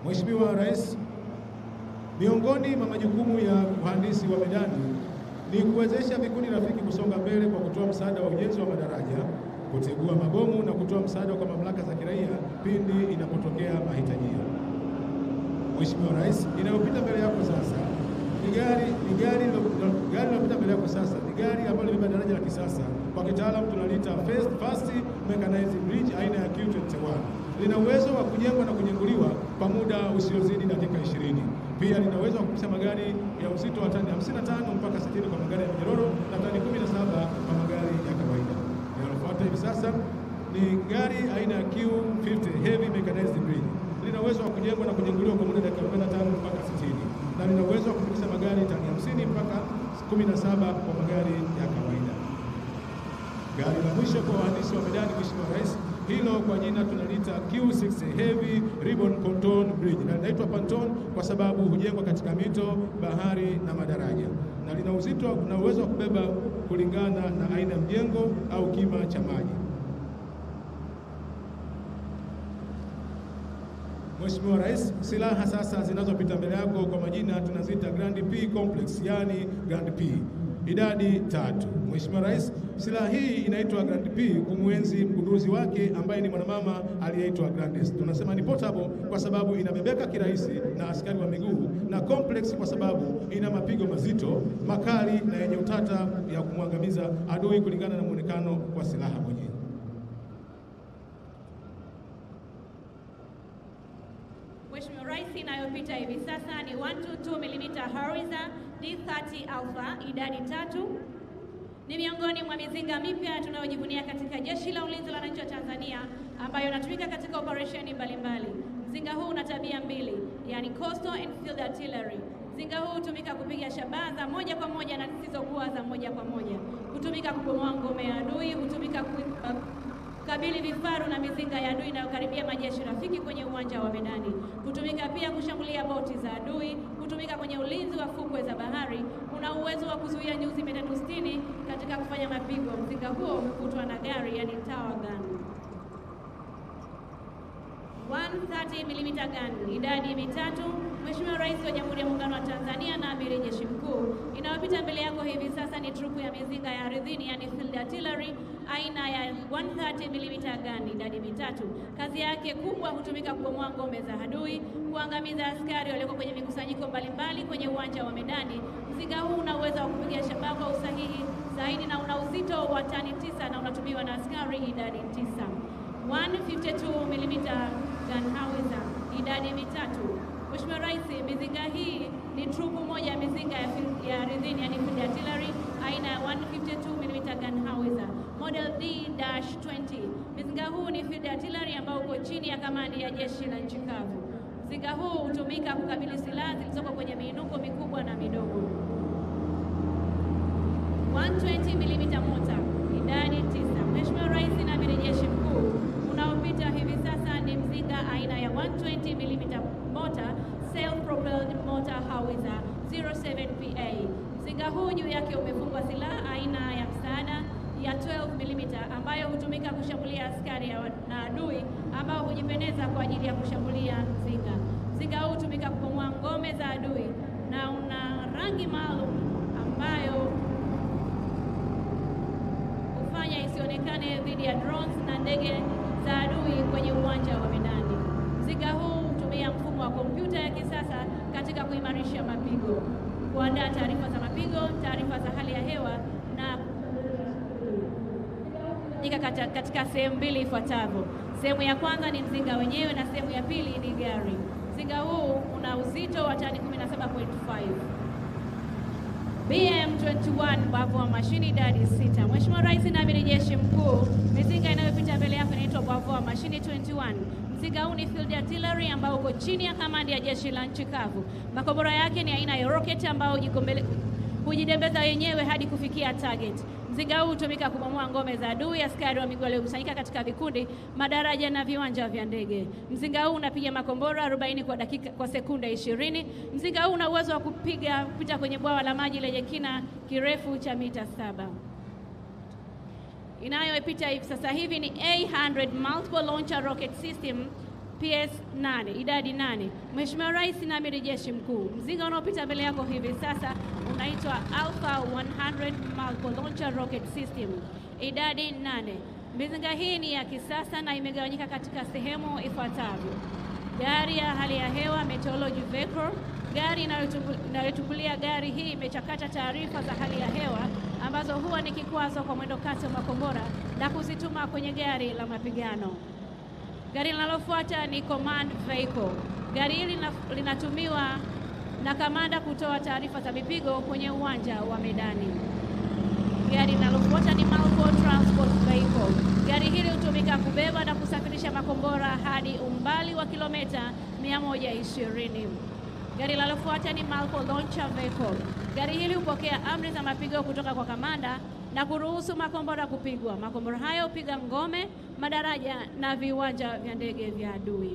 Mheshimiwa Rais, miongoni mwa majukumu ya uhandisi wa medani ni kuwezesha vikundi rafiki kusonga mbele kwa kutoa msaada wa ujenzi wa madaraja, kutegua mabomu na kutoa msaada kwa mamlaka za kiraia pindi inapotokea mahitajio. Mheshimiwa Rais, inayopita mbele yako sasa ni gari ni gari gari linalopita mbele yako sasa ni gari ambalo limebeba daraja la kisasa, kwa kitaalamu tunaliita fast, fast mechanized bridge aina ya Q21. Lina uwezo wa kujengwa na kujenguliwa kwa muda usiozidi dakika 20. Pia lina uwezo wa kupisha magari ya uzito wa tani 55 mpaka 60 kwa magari ya minyororo na tani 17 kwa magari ya kawaida. Linalofuata hivi sasa ni gari aina ya Q50 heavy mechanized bridge. Lina uwezo wa kujengwa na kujenguliwa kwa muda dakika 45 mpaka 60 na lina uwezo wa kufikisha magari tani 50 mpaka 17 kwa magari ya kawaida. Gari la mwisho kwa wahandisi wa medani, Mheshimiwa Rais, hilo kwa jina tunaliita Q60 Heavy Ribbon Pontoon Bridge, na linaitwa pontoon kwa sababu hujengwa katika mito, bahari na madaraja, na lina uzito na uwezo wa kubeba kulingana na aina ya mjengo au kima cha maji. Mheshimiwa Rais, silaha sasa zinazopita mbele yako kwa majina tunaziita Grand P Complex, yani Grand P, idadi tatu. Mheshimiwa Rais, silaha hii inaitwa Grand P kumwenzi mgunduzi wake ambaye ni mwanamama aliyeitwa Grandes. Tunasema ni portable kwa sababu inabebeka kirahisi na askari wa miguu, na complex kwa sababu ina mapigo mazito makali na yenye utata ya kumwangamiza adui kulingana na muonekano wa silaha mwenyewe. Mheshimiwa Rais, inayopita hivi sasa ni 122 mm Howitzer D30 Alpha idadi tatu. Ni miongoni mwa mizinga mipya tunayojivunia katika Jeshi la Ulinzi la Wananchi wa Tanzania ambayo inatumika katika operesheni mbalimbali. Mzinga huu una tabia mbili, yani coastal and field artillery. Mzinga huu hutumika kupiga shabaha za moja kwa moja na zisizokuwa za moja kwa moja, hutumika kubomoa ngome ya adui, hutumika ku, uh, kukabili vifaru na mizinga ya adui inayokaribia majeshi rafiki kwenye uwanja wa medani. Hutumika pia kushambulia boti za adui, hutumika kwenye ulinzi wa fukwe za bahari. Una uwezo wa kuzuia nyuzi mia tatu sitini katika kufanya mapigo. Mzinga huo umekutwa na gari, yani tower gun. 130 mm gun, idadi mitatu. Mheshimiwa Rais wa Jamhuri ya Muungano wa Tanzania na Amiri Jeshi Mkuu, inayopita mbele yako hivi sasa ni trupu ya mizinga ya ardhini, yani field artillery aina ya 130 mm gun, idadi mitatu. Kazi yake kubwa hutumika kubomoa ngome za adui, kuangamiza askari walioko kwenye mikusanyiko mbalimbali kwenye uwanja wa medani. Mzinga huu una uwezo wa kupiga shabaha kwa usahihi zaidi na una uzito wa tani tisa na unatumiwa na askari idadi tisa. 152 mm gun howitzer, idadi mitatu. Mheshimiwa Rais, mizinga hii ni trupu moja ya mizinga ya, ya ardhini yani field artillery aina ya 152 mm gun howitzer model D-20. Mzinga huu ni field artillery ambao uko chini ya kamandi ya jeshi la nchi kavu. Mzinga huu hutumika kukabili silaha zilizoko kwenye miinuko mikubwa na midogo. 120 mm mota, idadi tisa. Mheshimiwa Rais na Amiri Jeshi Mkuu, unaopita hivi sasa ni mzinga aina ya 120 mm mortar self propelled mortar howitzer 07 PA. Mzinga huu juu yake umefungwa silaha aina ya msaada ya 12 mm ambayo hutumika kushambulia askari na adui ambao hujipendeza kwa ajili ya kushambulia mzinga. Mzinga huu hutumika kubomoa ngome za adui na una rangi maalum ambayo hufanya isionekane dhidi ya drones na ndege za adui kwenye uwanja wa medani. Mzinga huu hutumia mfumo wa kompyuta ya kisasa katika kuimarisha mapigo, kuandaa taarifa za mapigo, taarifa za hali ya hewa na katika, katika sehemu mbili ifuatavyo. Sehemu ya kwanza ni mzinga wenyewe na sehemu ya pili ni gari. Mzinga huu una uzito wa tani 17.5. BM21 mbavu wa mashini idadi sita. Mheshimiwa Rais na Amiri Jeshi Mkuu, mizinga inayopita mbele yako inaitwa mbavu wa mashini 21. Mzinga huu ni field artillery ambao uko chini ya kamandi ya jeshi la nchi kavu. Makombora yake ni aina ya rocket ambao hujidembeza wenyewe hadi kufikia target. Mzinga huu hutumika kubomoa ngome za adui, askari wa miguu waliokusanyika katika vikundi, madaraja na viwanja vya ndege. Mzinga huu unapiga makombora 40 kwa dakika, kwa sekunde 20. Mzinga huu una uwezo wa kupiga kupita kwenye bwawa la maji lenye kina kirefu cha mita saba. Inayopita hivi sasa hivi ni A100 multiple launcher rocket system PS 8 idadi 8. Mheshimiwa Rais na Amiri Jeshi Mkuu, mzinga unaopita mbele yako hivi sasa unaitwa Alpha 100 Multiple Launcher Rocket System idadi 8. Mizinga hii ni ya kisasa na imegawanyika katika sehemu ifuatavyo: gari ya hali ya hewa meteorology vehicle. Gari inayochukulia gari hii imechakata taarifa za hali ya hewa ambazo huwa ni kikwazo kwa mwendo kasi wa makombora na kuzituma kwenye gari la mapigano. Gari linalofuata ni command vehicle. Gari hili linatumiwa na kamanda kutoa taarifa za mipigo kwenye uwanja wa medani. Gari linalofuata ni multiple transport vehicle. Gari hili hutumika kubeba na kusafirisha makombora hadi umbali wa kilomita 120. Gari linalofuata ni multiple launcher vehicle. Gari hili hupokea amri za mapigo kutoka kwa kamanda na kuruhusu makombora kupigwa. Makombora hayo hupiga ngome, madaraja na viwanja vya ndege vya adui.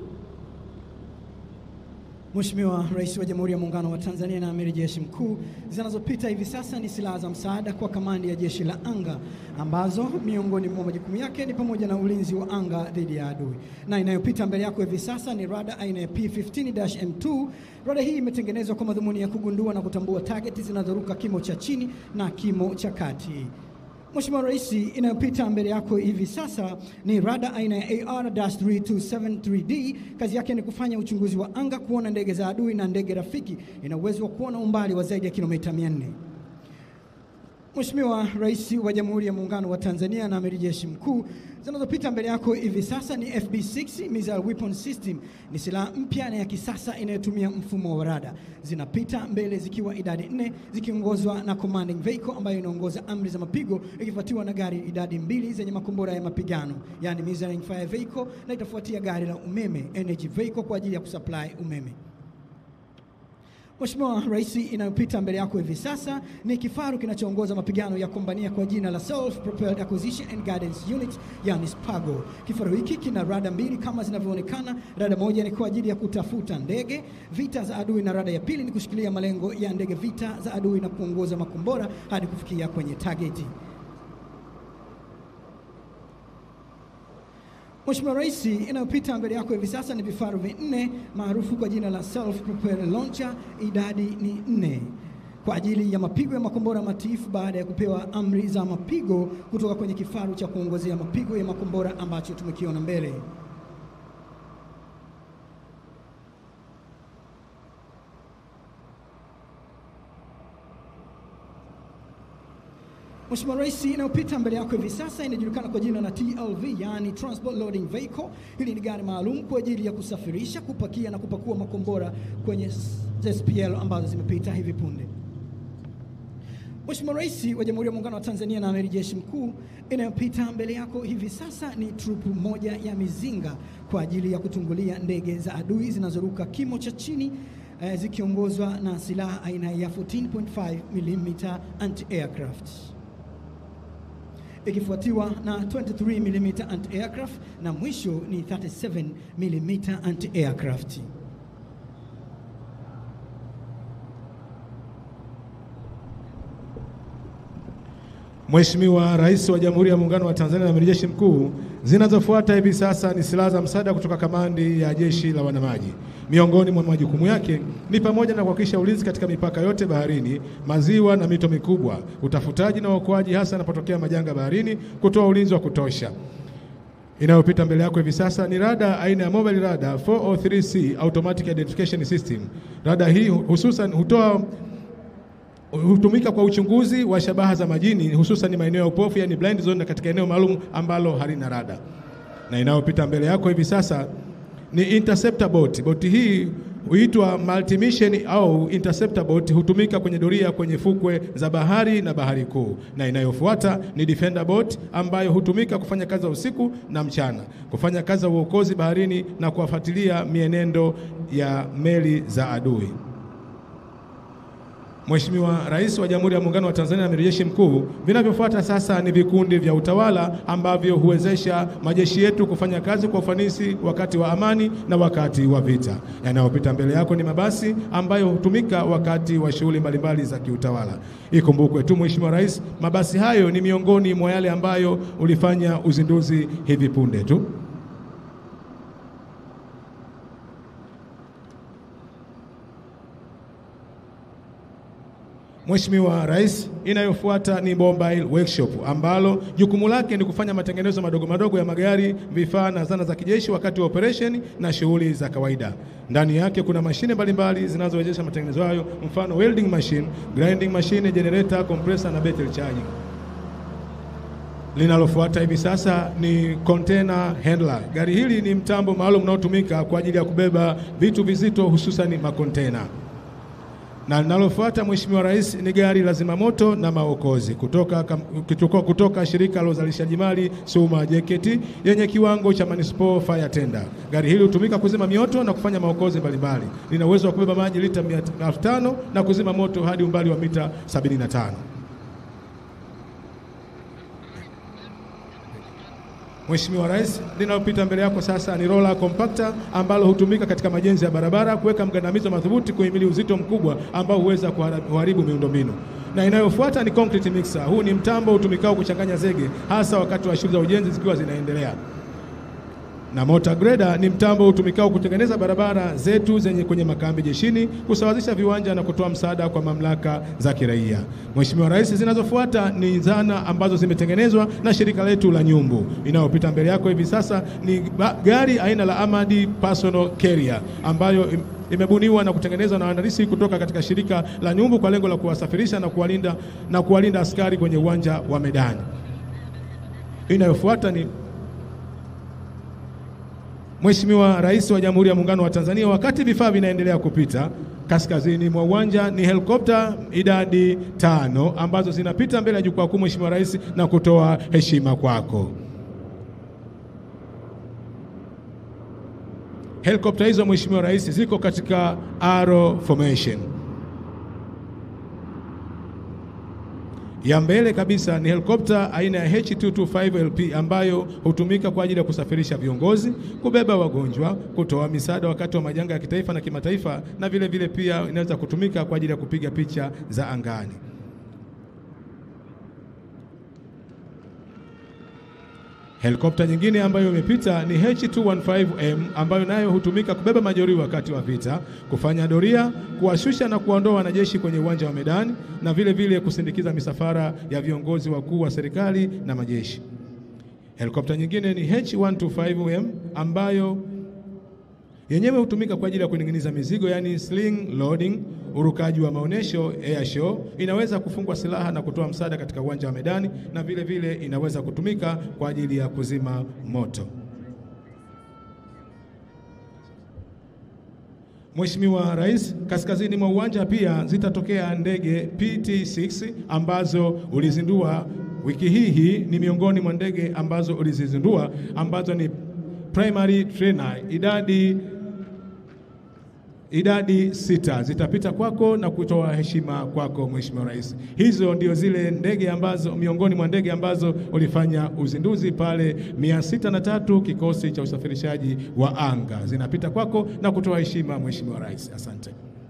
Mheshimiwa Rais wa Jamhuri ya Muungano wa Tanzania na Amiri Jeshi Mkuu, zinazopita hivi sasa ni silaha za msaada kwa kamandi ya Jeshi la Anga ambazo miongoni mwa majukumu yake ni pamoja na ulinzi wa anga dhidi ya adui, na inayopita mbele yako hivi sasa ni rada aina ya P15-M2. Rada hii imetengenezwa kwa madhumuni ya kugundua na kutambua targeti zinazoruka kimo cha chini na kimo cha kati. Mheshimiwa Rais, inayopita mbele yako hivi sasa ni rada aina ya AR-3273D. Kazi yake ni kufanya uchunguzi wa anga, kuona ndege za adui na ndege rafiki. Ina uwezo wa kuona umbali wa zaidi ya kilomita 400. Mheshimiwa Rais wa Jamhuri ya Muungano wa Tanzania na Amiri Jeshi Mkuu, zinazopita mbele yako hivi sasa ni FB6 Missile Weapon System. Ni silaha mpya na ya kisasa inayotumia mfumo wa rada. Zinapita mbele zikiwa idadi nne zikiongozwa na commanding vehicle ambayo inaongoza amri za mapigo ikifuatiwa na gari idadi mbili zenye makombora ya mapigano, yani missile fire vehicle, na itafuatia gari la umeme energy vehicle kwa ajili ya kusupply umeme. Mheshimiwa Rais, inayopita mbele yako hivi sasa ni kifaru kinachoongoza mapigano ya kombania kwa jina la Self Propelled Acquisition and Guidance Unit, yani SPAGO. Kifaru hiki kina rada mbili kama zinavyoonekana. Rada moja ni kwa ajili ya kutafuta ndege vita za adui na rada ya pili ni kushikilia malengo ya ndege vita za adui na kuongoza makombora hadi kufikia kwenye targeti. Mheshimiwa Rais, inayopita mbele yako hivi sasa ni vifaru vinne maarufu kwa jina la self propelled launcher, idadi ni nne kwa ajili ya mapigo ya makombora matiifu baada ya kupewa amri za mapigo kutoka kwenye kifaru cha kuongozea mapigo ya makombora ambacho tumekiona mbele. Mheshimiwa Rais, inayopita mbele yako hivi sasa inajulikana kwa jina la TLV, yani Transport Loading Vehicle. Hili ni gari maalum kwa ajili ya kusafirisha, kupakia na kupakua makombora kwenye SPL ambazo zimepita hivi punde. Mheshimiwa Rais wa Jamhuri ya Muungano wa Tanzania na Amiri Jeshi Mkuu, inayopita mbele yako hivi sasa ni trupu moja ya mizinga kwa ajili ya kutungulia ndege za adui zinazoruka kimo cha chini eh, zikiongozwa na silaha aina ya 14.5 mm anti-aircraft ikifuatiwa na 23 mm anti-aircraft na mwisho ni 37 mm anti-aircraft. Mheshimiwa Rais wa Jamhuri ya Muungano wa Tanzania na Amiri Jeshi Mkuu, zinazofuata hivi sasa ni silaha za msaada kutoka kamandi ya Jeshi la Wanamaji. Miongoni mwa majukumu yake ni pamoja na kuhakikisha ulinzi katika mipaka yote baharini, maziwa na mito mikubwa, utafutaji na uokoaji hasa yanapotokea majanga baharini, kutoa ulinzi wa kutosha. Inayopita mbele yako hivi sasa ni rada aina ya mobile rada 403C automatic identification system. Rada hii hususan hutoa hutumika kwa uchunguzi wa shabaha za majini hususan maeneo ya upofu yani blind zone, na katika eneo maalum ambalo halina rada. Na inayopita mbele yako hivi sasa ni interceptor boat. Boti hii huitwa multi-mission au interceptor boat, hutumika kwenye doria kwenye fukwe za bahari na bahari kuu. Na inayofuata ni defender boat ambayo hutumika kufanya kazi za usiku na mchana, kufanya kazi za uokozi baharini na kuwafuatilia mienendo ya meli za adui. Mheshimiwa Rais wa Jamhuri ya Muungano wa Tanzania na Amiri Jeshi Mkuu, vinavyofuata sasa ni vikundi vya utawala ambavyo huwezesha majeshi yetu kufanya kazi kwa ufanisi wakati wa amani na wakati wa vita. Yanayopita mbele yako ni mabasi ambayo hutumika wakati wa shughuli mbalimbali za kiutawala. Ikumbukwe tu Mheshimiwa Rais, mabasi hayo ni miongoni mwa yale ambayo ulifanya uzinduzi hivi punde tu. Mheshimiwa Rais, inayofuata ni Mobile Workshop ambalo jukumu lake ni kufanya matengenezo madogo madogo ya magari, vifaa na zana za kijeshi wakati wa operation na shughuli za kawaida. Ndani yake kuna mashine mbalimbali zinazowezesha matengenezo hayo, mfano welding machine, grinding machine, generator, compressor na battery charging. Linalofuata hivi sasa ni container handler. Gari hili ni mtambo maalum unaotumika kwa ajili ya kubeba vitu vizito hususan makontena na linalofuata Mheshimiwa Rais ni gari la zimamoto na maokozi kutoka, kam- kutoka, kutoka shirika la uzalishaji mali Suma JKT yenye kiwango cha municipal fire tender. Gari hili hutumika kuzima mioto na kufanya maokozi mbalimbali. Lina uwezo wa kubeba maji lita 500 na kuzima moto hadi umbali wa mita 75. Mheshimiwa Rais, linalopita mbele yako sasa ni roller compactor ambalo hutumika katika majenzi ya barabara kuweka mgandamizo madhubuti kuhimili uzito mkubwa ambao huweza kuhara- kuharibu miundombinu. Na inayofuata ni concrete mixer. Huu ni mtambo utumikao kuchanganya zege hasa wakati wa shughuli za ujenzi zikiwa zinaendelea na motor grader ni mtambo utumikao kutengeneza barabara zetu zenye kwenye makambi jeshini, kusawazisha viwanja na kutoa msaada kwa mamlaka za kiraia. Mheshimiwa Rais, zinazofuata ni zana ambazo zimetengenezwa na shirika letu la Nyumbu. Inayopita mbele yako hivi sasa ni ba- gari aina la Amadi Personal Carrier ambayo im- imebuniwa na kutengenezwa na wahandisi kutoka katika shirika la Nyumbu kwa lengo la kuwasafirisha na kuwalinda na kuwalinda askari kwenye uwanja wa medani. Inayofuata ni Mheshimiwa Rais wa Jamhuri ya Muungano wa Tanzania, wakati vifaa vinaendelea kupita kaskazini mwa uwanja ni helikopta idadi tano ambazo zinapita mbele ya jukwaa kuu, Mheshimiwa Rais, na kutoa heshima kwako. Helikopta hizo Mheshimiwa Rais ziko katika arrow formation. Ya mbele kabisa ni helikopta aina ya H225LP ambayo hutumika kwa ajili ya kusafirisha viongozi, kubeba wagonjwa, kutoa misaada wakati wa majanga ya kitaifa na kimataifa, na vile vile pia inaweza kutumika kwa ajili ya kupiga picha za angani. Helikopta nyingine ambayo imepita ni H215M ambayo nayo hutumika kubeba majeruhi wakati wa vita, kufanya doria, kuwashusha na kuwaondoa wanajeshi kwenye uwanja wa medani na vile vile kusindikiza misafara ya viongozi wakuu wa serikali na majeshi. Helikopta nyingine ni H125M ambayo yenyewe hutumika kwa ajili ya kuning'iniza mizigo, yani sling loading, urukaji wa maonyesho air show. Inaweza kufungwa silaha na kutoa msaada katika uwanja wa medani, na vile vile inaweza kutumika kwa ajili ya kuzima moto. Mheshimiwa Rais, kaskazini mwa uwanja pia zitatokea ndege PT6 ambazo ulizindua wiki hii. Hii ni miongoni mwa ndege ambazo ulizizindua ambazo ni primary trainer idadi idadi sita zitapita kwako na kutoa heshima kwako Mheshimiwa Rais. Hizo ndio zile ndege ambazo miongoni mwa ndege ambazo ulifanya uzinduzi pale mia sita na tatu kikosi cha usafirishaji wa anga zinapita kwako na kutoa heshima Mheshimiwa Rais. Asante.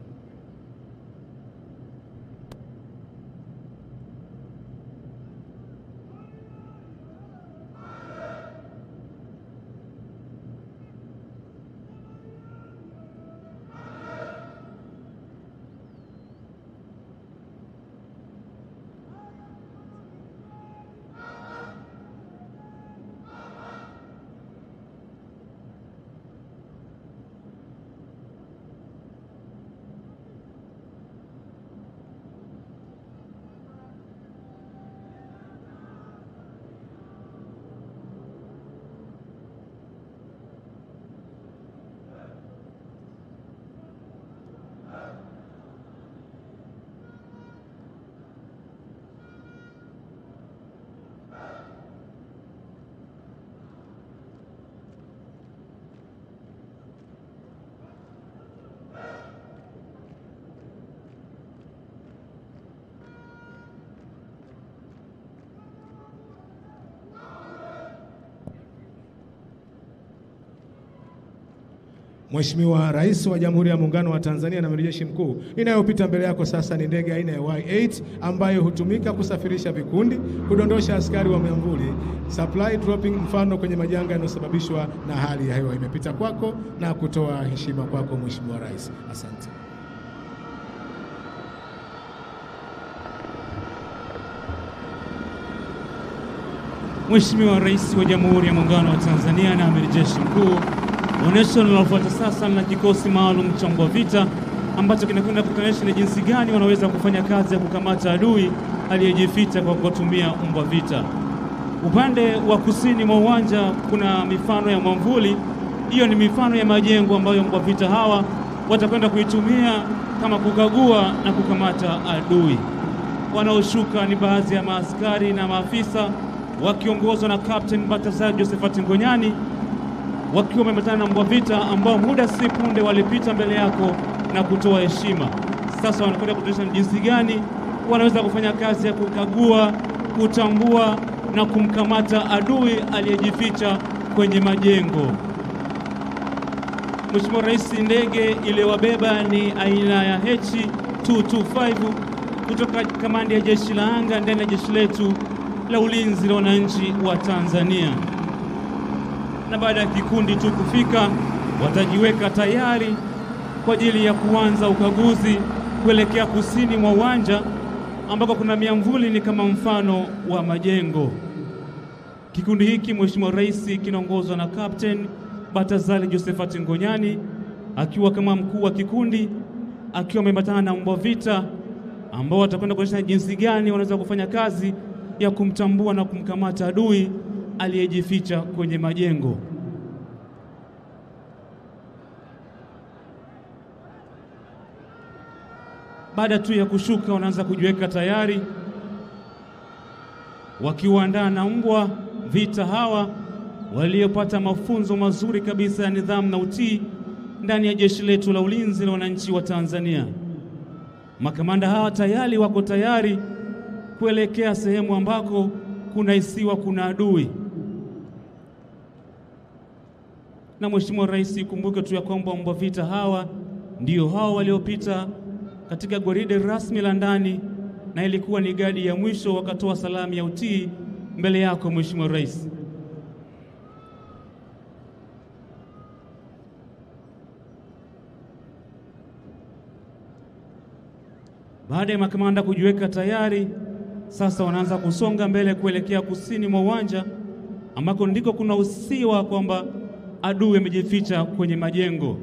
Mheshimiwa Rais wa Jamhuri ya Muungano wa Tanzania na Amiri Jeshi Mkuu, inayopita mbele yako sasa ni ndege aina ya Y8 ambayo hutumika kusafirisha vikundi, kudondosha askari wa miamvuli, supply dropping, mfano kwenye majanga yanayosababishwa na hali ya hewa. Imepita kwako na kutoa heshima kwako Mheshimiwa Rais. Asante. Mheshimiwa Rais wa Jamhuri ya Muungano wa Tanzania na Amiri Jeshi Mkuu, onyesho linalofuata sasa na kikosi maalum cha mbwa vita ambacho kinakwenda kutanisha ni jinsi gani wanaweza kufanya kazi ya kukamata adui aliyejificha kwa kutumia mbwa vita. Upande wa kusini mwa uwanja kuna mifano ya mwamvuli. Hiyo ni mifano ya majengo ambayo mbwa vita hawa watakwenda kuitumia kama kukagua na kukamata adui. Wanaoshuka ni baadhi ya maaskari na maafisa wakiongozwa na Captain Baltazar Josephat Ngonyani wakiwa wameambatana na mbwa vita ambao muda si punde walipita mbele yako na kutoa heshima. Sasa wanakwenda kuonyesha ni jinsi gani wanaweza kufanya kazi ya kukagua, kutambua na kumkamata adui aliyejificha kwenye majengo. Mheshimiwa Rais, ndege iliyowabeba ni aina ya H225 kutoka kamandi ya jeshi la anga ndani ya jeshi letu la ulinzi la wananchi wa Tanzania. Na baada ya kikundi tu kufika, watajiweka tayari kwa ajili ya kuanza ukaguzi kuelekea kusini mwa uwanja ambako kuna miamvuli ni kama mfano wa majengo. Kikundi hiki Mheshimiwa Rais kinaongozwa na Captain Baltazar Josephat Ngonyani akiwa kama mkuu wa kikundi akiwa ameambatana na mbwa vita ambao watakwenda kuonyesha jinsi gani wanaweza kufanya kazi ya kumtambua na kumkamata adui aliyejificha kwenye majengo. Baada tu ya kushuka, wanaanza kujiweka tayari wakiwaandaa na mbwa vita hawa waliopata mafunzo mazuri kabisa ya nidhamu na utii ndani ya jeshi letu la ulinzi la wananchi wa Tanzania. Makamanda hawa tayari wako tayari kuelekea sehemu ambako kunahisiwa kuna adui. Na Mheshimiwa Rais, ikumbuke tu ya kwamba mbwa vita hawa ndio hao waliopita katika gwaride rasmi la ndani na ilikuwa ni gadi ya mwisho, wakatoa salamu ya utii mbele yako Mheshimiwa Rais. Baada ya makamanda kujiweka tayari, sasa wanaanza kusonga mbele kuelekea kusini mwa uwanja ambako ndiko kuna usiwa kwamba adui amejificha kwenye majengo.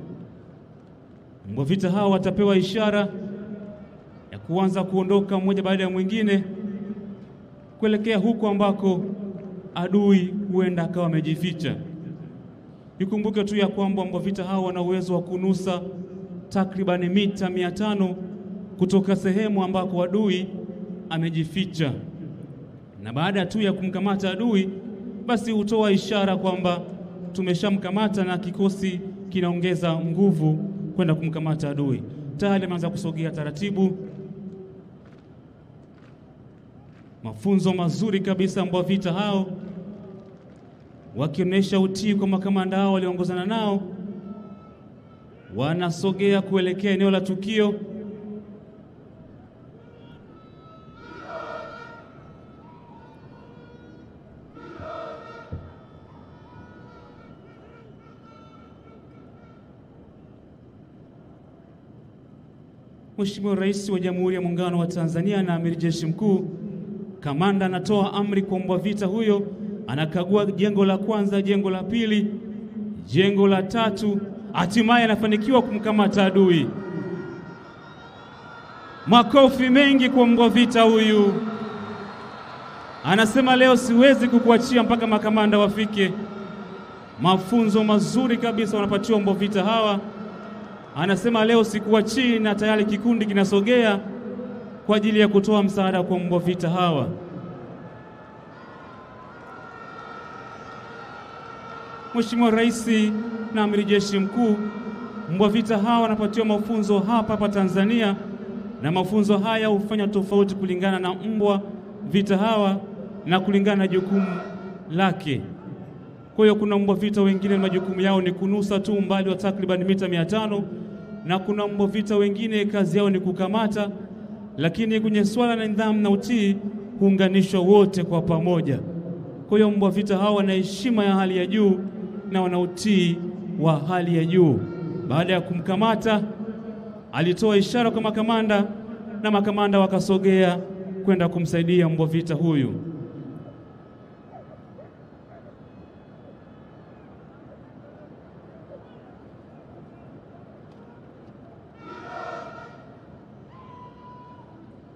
Mbwa vita hao watapewa ishara ya kuanza kuondoka mmoja baada ya mwingine kuelekea huko ambako adui huenda akawa amejificha. Ikumbuke tu ya kwamba mbwa vita hao wana uwezo wa kunusa takribani mita mia tano kutoka sehemu ambako adui amejificha, na baada tu ya kumkamata adui, basi hutoa ishara kwamba tumeshamkamata na kikosi kinaongeza nguvu kwenda kumkamata adui. Tayari ameanza kusogea taratibu. Mafunzo mazuri kabisa, mbwa vita hao wakionyesha utii kwa makamanda hao walioongozana nao, wanasogea kuelekea eneo la tukio. Mheshimiwa Rais wa Jamhuri ya Muungano wa Tanzania na Amiri Jeshi Mkuu, kamanda anatoa amri kwa mbwa vita huyo, anakagua jengo la kwanza, jengo la pili, jengo la tatu, hatimaye anafanikiwa kumkamata adui. Makofi mengi kwa mbwa vita huyu. Anasema leo siwezi kukuachia mpaka makamanda wafike. Mafunzo mazuri kabisa wanapatiwa mbwa vita hawa. Anasema leo sikuachii, na tayari kikundi kinasogea kwa ajili ya kutoa msaada kwa mbwa vita hawa. Mheshimiwa Rais na Amiri Jeshi Mkuu, mbwa vita hawa wanapatiwa mafunzo hapa hapa Tanzania, na mafunzo haya hufanya tofauti kulingana na mbwa vita hawa na kulingana na jukumu lake. Kwa hiyo kuna mbwa vita wengine majukumu yao ni kunusa tu umbali wa takriban mita mia tano na kuna mbwa vita wengine kazi yao ni kukamata, lakini kwenye swala la nidhamu na utii huunganishwa wote kwa pamoja. Kwa hiyo mbwa vita hawa wana heshima ya hali ya juu na wana utii wa hali ya juu. Baada ya kumkamata, alitoa ishara kwa makamanda na makamanda wakasogea kwenda kumsaidia mbwa vita huyu.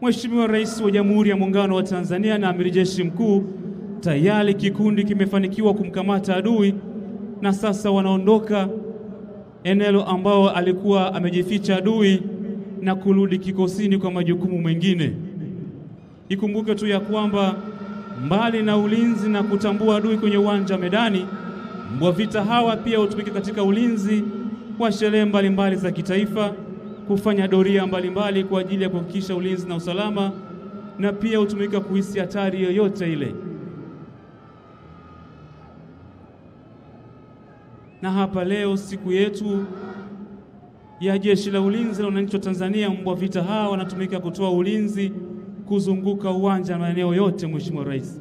Mheshimiwa Rais wa Jamhuri ya Muungano wa Tanzania na Amiri Jeshi Mkuu, tayari kikundi kimefanikiwa kumkamata adui na sasa wanaondoka eneo ambao alikuwa amejificha adui na kurudi kikosini kwa majukumu mengine. Ikumbuke tu ya kwamba mbali na ulinzi na kutambua adui kwenye uwanja wa medani, mbwa vita hawa pia hutumika katika ulinzi wa sherehe mbalimbali za kitaifa, kufanya doria mbalimbali kwa ajili ya kuhakikisha ulinzi na usalama, na pia hutumika kuhisi hatari yoyote ile. Na hapa leo siku yetu ya Jeshi la Ulinzi la Wananchi wa Tanzania, mbwa vita hawa wanatumika kutoa ulinzi kuzunguka uwanja na maeneo yote, Mheshimiwa Rais.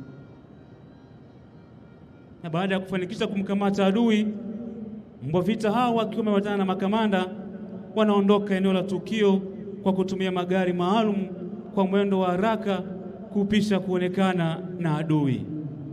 Na baada ya kufanikisha kumkamata adui, mbwa vita hawa wakiwa wameambatana na makamanda wanaondoka eneo la tukio kwa kutumia magari maalum kwa mwendo wa haraka kupisha kuonekana na adui.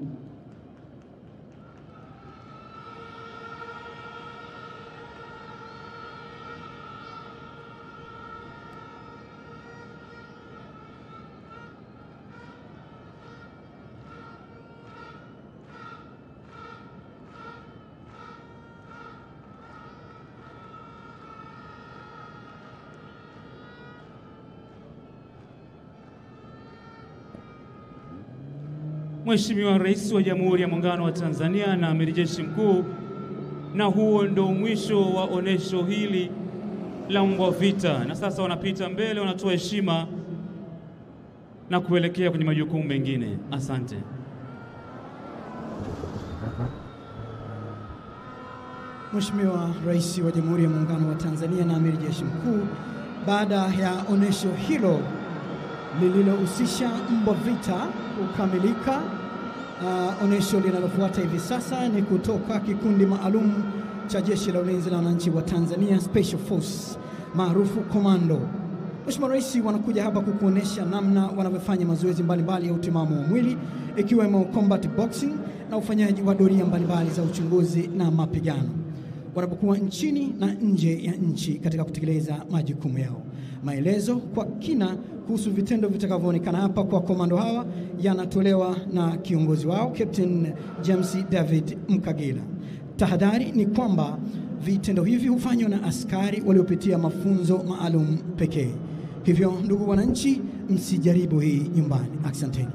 Mheshimiwa Rais wa Jamhuri ya Muungano wa Tanzania na Amiri Jeshi Mkuu, na huo ndio mwisho wa onesho hili la mbwa vita, na sasa wanapita mbele, wanatoa heshima na kuelekea kwenye majukumu mengine. Asante. Mheshimiwa Rais wa Jamhuri ya Muungano wa Tanzania na Amiri Jeshi Mkuu, baada ya onesho hilo lililohusisha mbwa vita kukamilika, uh, onesho linalofuata hivi sasa ni kutoka kikundi maalum cha Jeshi la Ulinzi la Wananchi wa Tanzania Special Force maarufu Komando. Mheshimiwa Rais wanakuja hapa kukuonesha namna wanavyofanya mazoezi mbalimbali ya utimamu wa mwili ikiwemo combat boxing na ufanyaji wa doria mbalimbali za uchunguzi na mapigano wanapokuwa nchini na nje ya nchi katika kutekeleza majukumu yao. Maelezo kwa kina kuhusu vitendo vitakavyoonekana hapa kwa komando hawa yanatolewa na kiongozi wao Captain James David Mkagila. Tahadhari ni kwamba vitendo hivi hufanywa na askari waliopitia mafunzo maalum pekee. Hivyo ndugu wananchi, msijaribu hii nyumbani. Asanteni.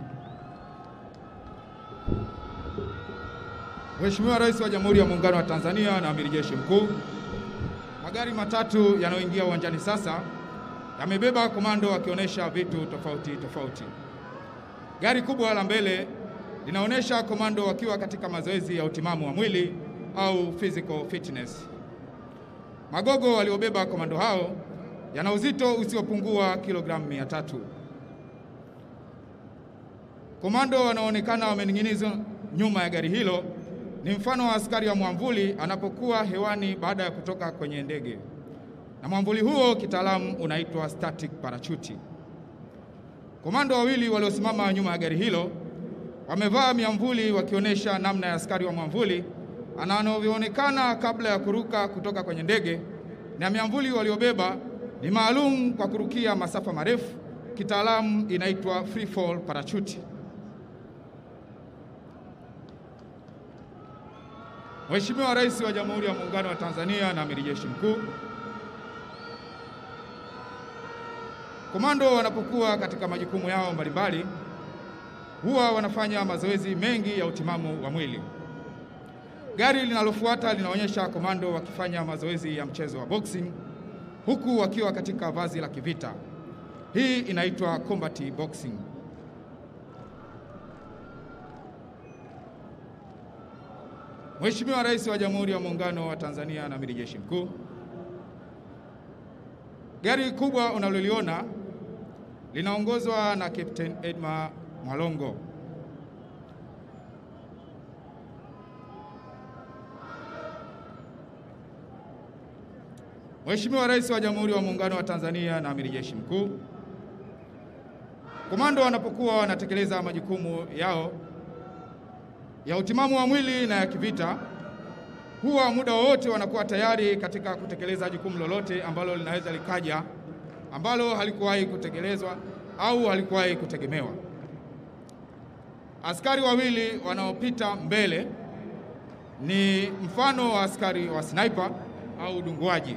Mheshimiwa Rais wa Jamhuri ya Muungano wa Tanzania na Amiri Jeshi Mkuu, magari matatu yanayoingia uwanjani sasa yamebeba komando wakionyesha vitu tofauti tofauti. Gari kubwa la mbele linaonyesha komando wakiwa katika mazoezi ya utimamu wa mwili au physical fitness. Magogo waliobeba komando hao yana uzito usiopungua kilogramu mia tatu. Komando wanaonekana wamening'inizwa nyuma ya gari hilo ni mfano wa askari wa mwamvuli anapokuwa hewani baada ya kutoka kwenye ndege, na mwamvuli huo kitaalamu unaitwa static parachute. Komando wawili waliosimama nyuma ya gari hilo wamevaa miamvuli wakionyesha namna ya askari wa mwamvuli anavyoonekana kabla ya kuruka kutoka kwenye ndege, na miamvuli waliobeba ni maalum kwa kurukia masafa marefu, kitaalamu inaitwa free fall parachute. Mheshimiwa Rais wa Jamhuri ya Muungano wa Tanzania na Amiri Jeshi Mkuu, komando wanapokuwa katika majukumu yao mbalimbali huwa wanafanya mazoezi mengi ya utimamu wa mwili. Gari linalofuata linaonyesha komando wakifanya mazoezi ya mchezo wa boxing huku wakiwa katika vazi la kivita. Hii inaitwa combat boxing. Mheshimiwa Rais wa Jamhuri ya Muungano wa Tanzania na Amiri Jeshi Mkuu, gari kubwa unaloliona linaongozwa na Captain Edma Mwalongo. Mheshimiwa Rais wa Jamhuri ya Muungano wa Tanzania na Amiri Jeshi Mkuu, komando wanapokuwa wanatekeleza majukumu yao ya utimamu wa mwili na ya kivita, huwa muda wowote wanakuwa tayari katika kutekeleza jukumu lolote ambalo linaweza likaja ambalo halikuwahi kutekelezwa au halikuwahi kutegemewa. Askari wawili wanaopita mbele ni mfano wa askari wa sniper au dunguaji.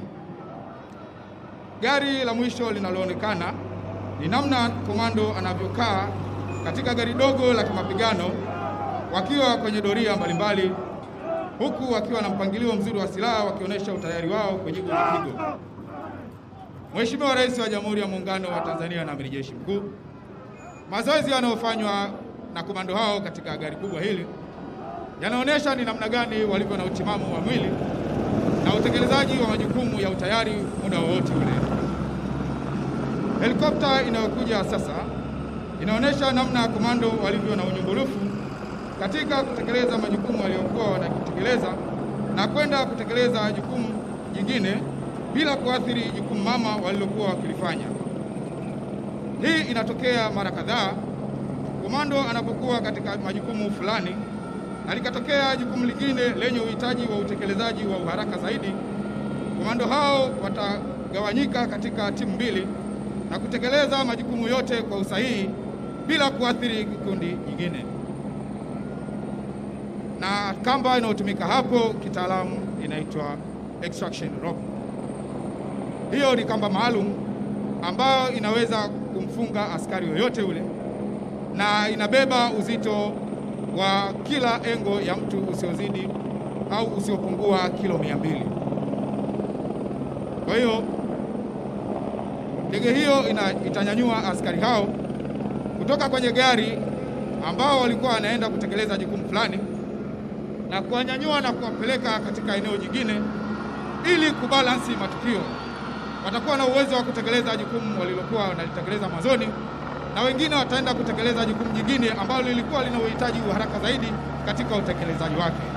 Gari la mwisho linaloonekana ni namna komando anavyokaa katika gari dogo la kimapigano wakiwa kwenye doria mbalimbali, huku wakiwa na mpangilio mzuri wa silaha wakionyesha utayari wao kujibu mapigo. Mheshimiwa Rais wa Jamhuri ya Muungano wa Tanzania na Amiri Jeshi Mkuu, mazoezi yanayofanywa na komando hao katika gari kubwa hili yanaonyesha ni namna gani walivyo na utimamu wa mwili na utekelezaji wa majukumu ya utayari muda wowote ule. Helikopta inayokuja sasa inaonyesha namna komando walivyo na unyumbulifu katika kutekeleza majukumu waliokuwa wanatekeleza na kwenda kutekeleza jukumu jingine bila kuathiri jukumu mama walilokuwa wakilifanya. Hii inatokea mara kadhaa komando anapokuwa katika majukumu fulani na likatokea jukumu lingine lenye uhitaji wa utekelezaji wa uharaka zaidi, komando hao watagawanyika katika timu mbili na kutekeleza majukumu yote kwa usahihi bila kuathiri kikundi kingine. Na kamba inayotumika hapo kitaalamu inaitwa extraction rope. Hiyo ni kamba maalum ambayo inaweza kumfunga askari yoyote ule na inabeba uzito wa kila engo ya mtu usiozidi au usiopungua kilo mia mbili. Kwa hiyo ndege hiyo ina, itanyanyua askari hao kutoka kwenye gari ambao walikuwa wanaenda kutekeleza jukumu fulani na kuwanyanyua na kuwapeleka katika eneo jingine ili kubalansi matukio. Watakuwa na uwezo wa kutekeleza jukumu walilokuwa wanalitekeleza mwanzoni na wengine wataenda kutekeleza jukumu jingine ambalo lilikuwa lina uhitaji wa haraka zaidi katika utekelezaji wake.